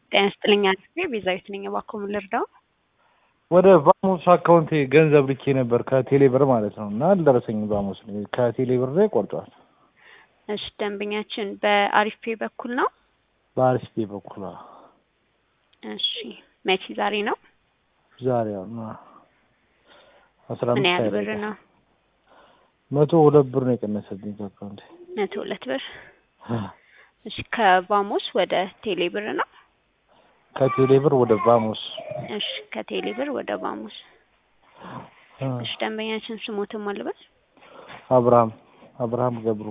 ጤና ይስጥልኝ አድርጌ ቤዛዊት ነኝ። እባክዎ ምን ልርዳው? ወደ ቫሞስ አካውንቴ ገንዘብ ልኬ ነበር ከቴሌ ብር ማለት ነው እና አልደረሰኝም። ቫሞስ ከቴሌ ብር ላይ ቆርጧል። እሺ ደንበኛችን በአሪፍ ፔ በኩል ነው። በአርሲፒ በኩል አዎ። እሺ መቼ ዛሬ ነው? ዛሬ አሁን አስራ ምን አምስት ያህል ብር አይደለም ነው? መቶ ሁለት ብር ነው የቀነሰብኝ ከአካውንቴ። መቶ ሁለት ብር። እሺ ከቫሞስ ወደ ቴሌ ብር ነው። ከቴሌ ብር ወደ ቫሞስ እሺ ከቴሌ ብር ወደ ቫሞስ። እሺ ደንበኛችን ስሞትን ማልበል አብርሃም አብርሃም ገብሩ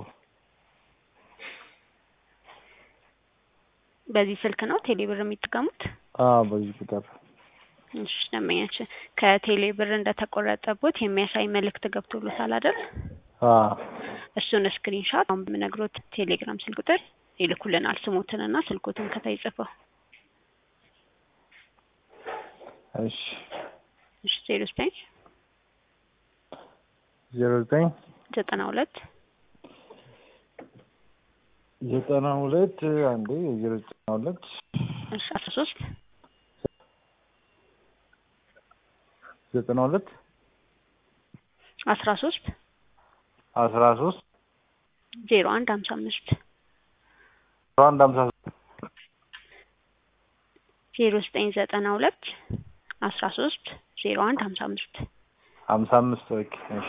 በዚህ ስልክ ነው ቴሌ ብር የሚጠቀሙት? አዎ በዚህ ቁጥር እሺ ደንበኛችን ከቴሌ ብር እንደተቆረጠቦት የሚያሳይ መልእክት ገብቶሎታል አይደል? አዎ እሱን ስክሪንሻት አሁን በምነግሮት ቴሌግራም ስልክ ቁጥር ይልኩልናል። ስሞትንና ስልኮትን ከታይ ጽፈው። እሺ እሺ ዜሮ ዘጠኝ ዜሮ ዘጠኝ ዘጠና ሁለት ዘጠና ሁለት አንዴ ዜሮ ዘጠና ሁለት እሺ አስራ ሶስት ዘጠና ሁለት አስራ ሶስት አስራ ሶስት ዜሮ አንድ ሀምሳ አምስት አንድ ሀምሳ ዜሮ ዘጠኝ ዘጠና ሁለት አስራ ሶስት ዜሮ አንድ ሀምሳ አምስት ሀምሳ አምስት ኦኬ እሺ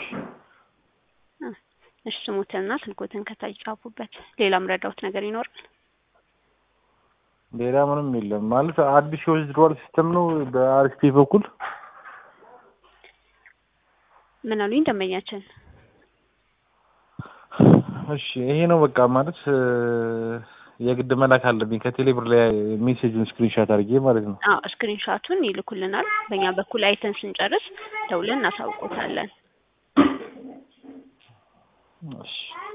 እሺ ስሞትንና ስልኮትን ከታች ጻፉበት። ሌላም ረዳውት ነገር ይኖራል? ሌላ ምንም የለም ማለት አዲስ የዊዝድሮዋል ሲስተም ነው በአርሲፒ በኩል ምን አሉኝ ደንበኛችን? እሺ ይሄ ነው በቃ ማለት እ፣ የግድ መላክ አለብኝ ከቴሌ ብር ላይ ሜሴጁን ስክሪንሻት አድርጌ ማለት ነው። አዎ ስክሪንሻቱን ይልኩልናል። በእኛ በኩል አይተን ስንጨርስ ደውለን እናሳውቆታለን። እሺ